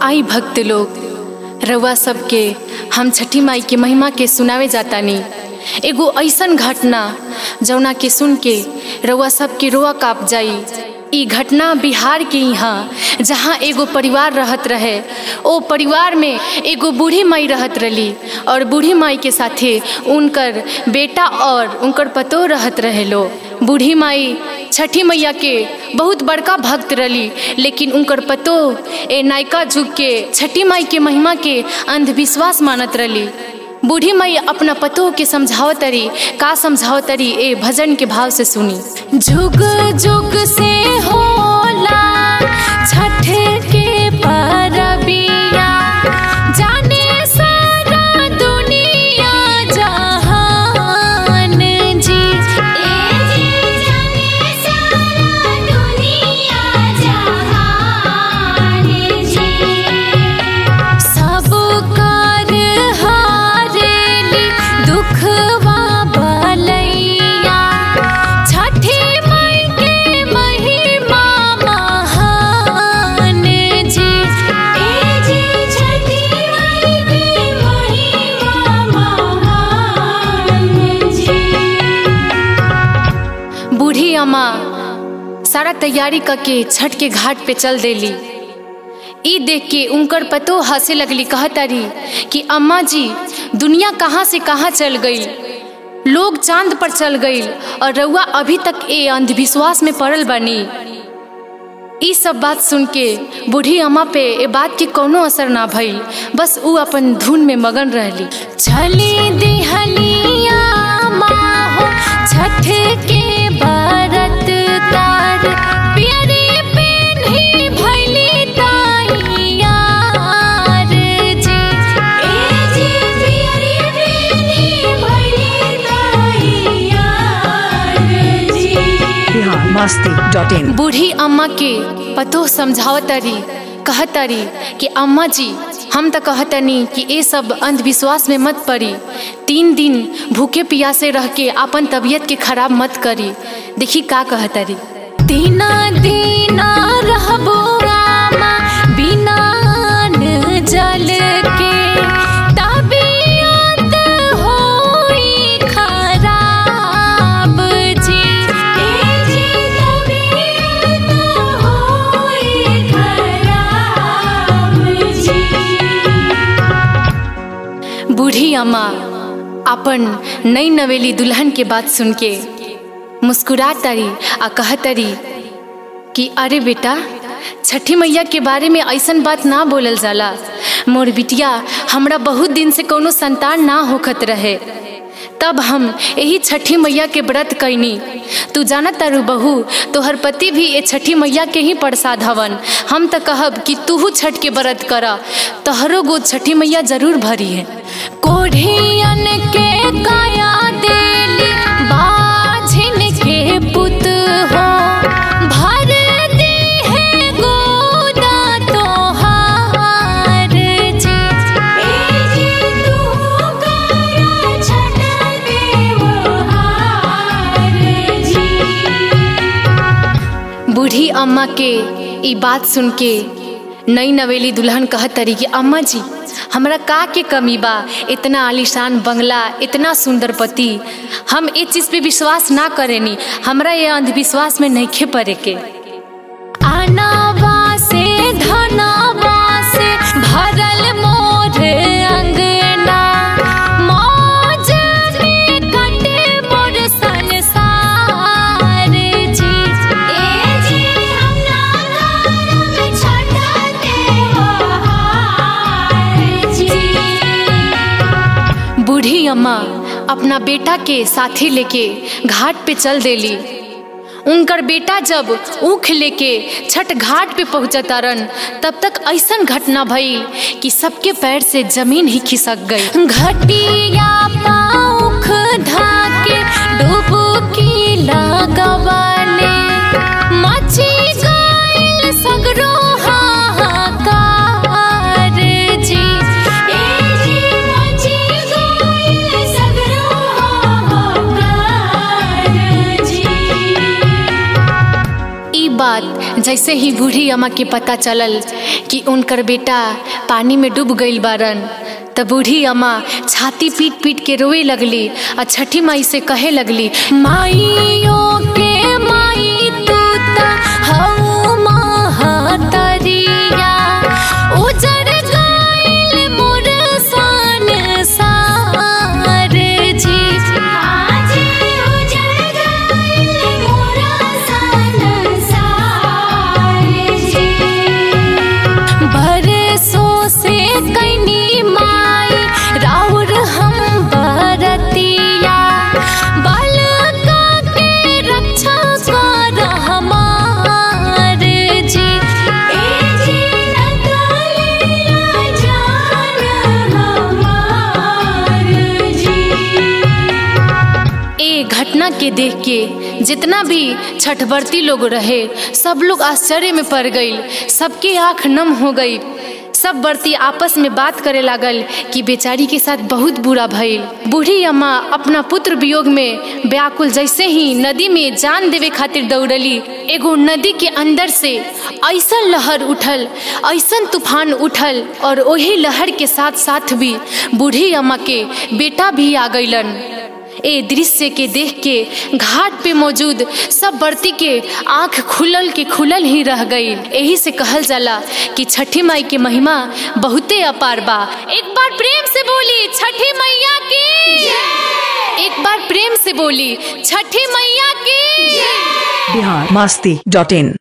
आई भक्त लोग रउआ सबके हम छठी माई के महिमा के सुनावे जातानी एगो ऐसन घटना जौना के सुन के रउआ सबके रोआ काप जाई ई घटना बिहार के यहाँ जहाँ एगो परिवार रहत रहे ओ परिवार में एगो बूढ़ी माई रहत रही और बूढ़ी माई के साथे उनकर बेटा और उनकर पतो रहत रहे लो बूढ़ी माई छठी मैया के बहुत बड़का भक्त रही लेकिन उनकर पतो ए नायका जुग के छठी माई के महिमा के अंधविश्वास मानत रही बूढ़ी माई अपना पतो के समझावत तरी का समझावत तरी ए भजन के भाव से सुनी जुग जुग से होला छठ के परबिया जाने सारा दुनिया जहान जी सब कर हारेली दुखवा बलैया छठी माई के महिमा महान जी बूढ़ी अम्मा सारा तैयारी करके छठ के घाट पे चल देली ई देख के उनकर पतो हंसे लगली कहतारी कि अम्मा जी दुनिया कहाँ से कहाँ चल गई लोग चांद पर चल गई और रउआ अभी तक ए अंधविश्वास में पड़ल बनी ई सब बात सुन के बूढ़ी अम्मा पे ए बात के कोनो असर ना भइल बस ऊ अपन धुन में मगन रहली छली दिहलिया माहो छठ के बरत तार प्यारे पेन्ही भइली ताइयार जी बिहार मस्ती डॉट इन बूढ़ी अम्मा के पतो समझावतरी कहतरी कि अम्मा जी हम तो कहतनी कि ये सब अंधविश्वास में मत पड़ी तीन दिन भूखे पियासे रह के अपन तबीयत के खराब मत करी देखी का कहतरी दीना दीना रहबो आमा बिना न जल के तबीयत होई खराब जी बूढ़ी अम्मा अपन नई नवेली दुल्हन के बात सुन के मुस्कुरा तरी आ कहतरी कि अरे बेटा छठी मैया के बारे में ऐसन बात ना बोलल जाला मोर बिटिया हमरा बहुत दिन से कोनो संतान ना होखत रहे तब हम यही छठी मैया के व्रत कैनी तू जाना तारू बहू तोहर पति भी ये छठी मैया के ही प्रसाद हवन हम तो कहब कि तूहू छठ के व्रत कर तोहरो गोद छठी मैया जरूर भरी है कोढ़ियन के काया देली बाझिन के पुत हो भर दे है गोदा तोहार जी बूढ़ी अम्मा के ई बात सुन के नई नवेली दुल्हन कहत तरी कि अम्मा जी हमरा का के कमी बा इतना आलीशान बंगला इतना सुंदर पति हम ए चीज पे विश्वास ना करेनी हमरा ये अंधविश्वास में नहीं पड़े के आनावा से धनावा से भरल मोर अंगना मौज में कटे मोर संसार जी बूढ़ी अम्मा अपना बेटा के साथी लेके घाट पे चल देली उनकर बेटा जब ऊख लेके छठ घाट पे पहुंचता रन तब तक ऐसन घटना भई कि सबके पैर से जमीन ही खिसक गई घटिया पाउख धाके डुबकी लगवाले मची गइल सगरो हाहाकार जी बात जैसे ही बूढ़ी अम्मा के पता चलल कि उनकर बेटा पानी में डूब गईल बारन त बूढ़ी अम्मा छाती पीट पीट के रोए लगली और छठी माई से कहे लगली माइयो के माई तू त हऊ महतरिया उजड़ गईल मोर सन सार जी बरसों से कैनी माई राउर हम बरतिया बालका के रक्षा कर हमार जी ए घटना के देख के जितना भी छठवर्ती लोग रहे सब लोग आश्चर्य में पड़ गई सबके आंख नम हो गई सब बर्ती आपस में बात करे लागल कि बेचारी के साथ बहुत बुरा भइल बूढ़ी अम्मा अपना पुत्र वियोग में व्याकुल जैसे ही नदी में जान देवे खातिर दौड़ली एगो नदी के अंदर से ऐसन लहर उठल ऐसन तूफान उठल और वही लहर के साथ साथ भी बूढ़ी अम्मा के बेटा भी आ गईलन ए दृश्य के देख के घाट पे मौजूद सब बर्ती के आंख खुलल के खुलल ही रह गई यही से कहल जाला कि छठी माई के महिमा बहुते अपार बा एक बार प्रेम से बोली छठी मैया की एक बार प्रेम से बोली छठी मैया की बिहार मस्ती डॉट इन